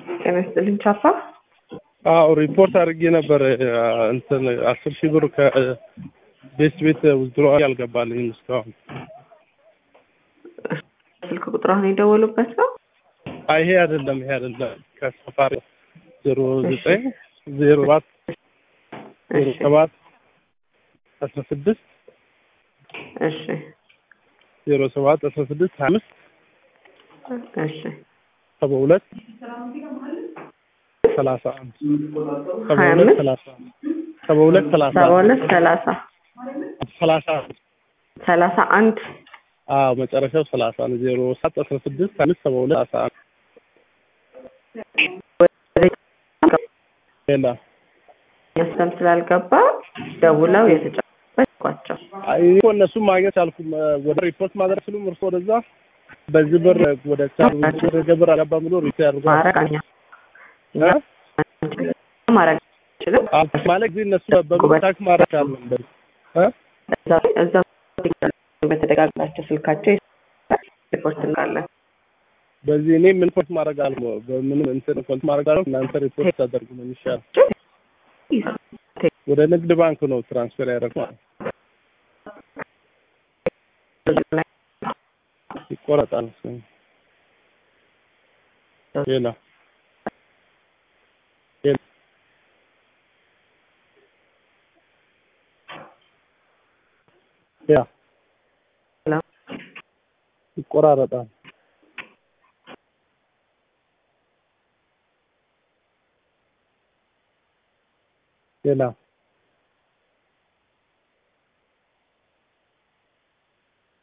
ጤና ይስጥልኝ ቻፓ። አዎ ሪፖርት አድርጌ ነበር እንትን አስር ሺህ ብር ከቤት ቤት ውዝድሮ አልገባልኝም እስካሁን። ስልክ ቁጥራውን የደወሉበት ነው? አይ ይሄ አይደለም ይሄ አይደለም ከሰፋሪ ዜሮ ዘጠኝ ዜሮ አራት ዜሮ ሰባት አስራ ስድስት እሺ ዜሮ ሰባት አስራ ስድስት ሀያ አምስት እሺ ሰባ ሁለት ሰላሳ አንድ ሰባ ሀያ ሁለት አምስት ሰላሳ ሰባ ሁለት ሰላሳ ሰባ ሁለት ሰላሳ ሰላሳ አንድ ሰላሳ አንድ አዎ መጨረሻው ሰላሳ ነው ዜሮ ሰባት አስራ ስድስት አምስት ሰባ ሁለት ሰላሳ አንድ ሌላ መስለም ስላልገባ ደውለው የተጫበት ቋቸው አይ እኮ እነሱም ማግኘት አልኩም ወደ ሪፖርት ማድረግ ስሉም እርሶ ወደዛ በዚህ ብር ወደ ቻር ወደ ገብር አገባ ብሎ ሪፖርት ያድርጓል ማድረግ አኛ ማድረግ አንችልም። ማለት ግን እነሱ በመታክ ማድረግ አለ እ እዛ እዛ በተደጋግላቸው ስልካቸው ሪፖርት እንላለን። በዚህ እኔ ምን ሪፖርት ማድረግ አለ በምንም እንትን ኮንት ማድረግ አለ እናንተ ሪፖርት ታደርጉ ነው የሚሻል። ወደ ንግድ ባንክ ነው ትራንስፈር ያደረገው ይቆረጣል። እሱ ሌላ ሌላ ያ ሌላ ይቆራረጣል። ሌላ